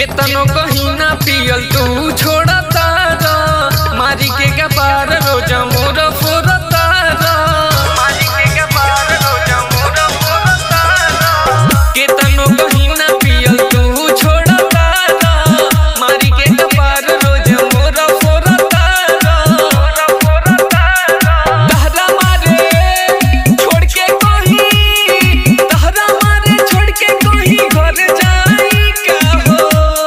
केतनो कहीं ना पियल तू छोड़ता रा मारी के कपार रोज मोर फोरता रा मारी के कपार रोज मोर फोरता रा केतनो कहीं ना पियल तू छोड़ता रा मारी के कपार रोज मोर फोरता रा मोर फोरता रा तहरा मारे छोड़ के कहीं तहरा मारे छोड़ के कहीं घर जाई का हो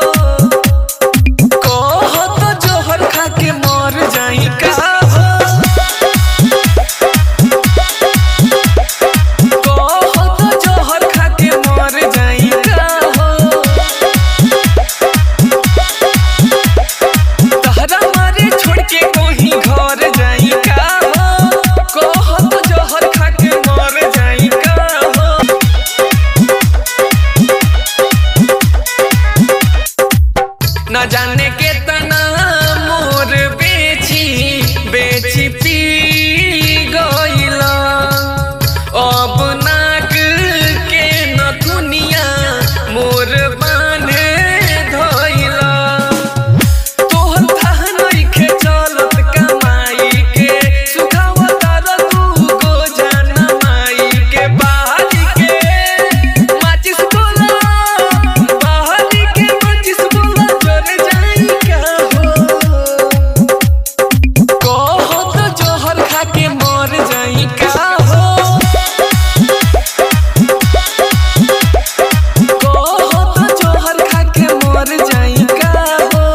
कहो तो जोहर खा के मर जाई का हो कहो तो जोहर खा के मर जाई का हो तहरा मारे छोड़ के कहीं घर जाई का हो कहो तो जोहर खा के मर जाई का हो न जाने के तना मोर बेची बेची पी गईला अब नाक के न दुनिया मोर बांधे धइला तोहर थाह नइखे चलत कमाई के सुखावता र तू गो जाना माई के बाहरी के माचिस बोला बाहरी के माचिस बोला जर जाई का हो कहो तो जोहर खा के मर जाई का हो कहो तो जोहर खा के मर जाई का हो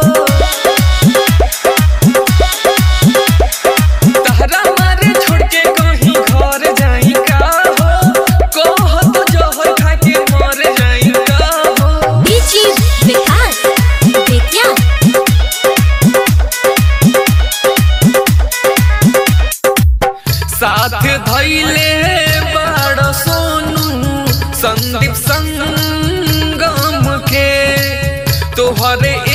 तहरा मारे छोड़ के कहीं घर जाई का हो कहो तो जोहर खा के मर जाई का हो बीची विकास बेतिया साथ धैले बड़ सोनू संदीप संगम के तोहरे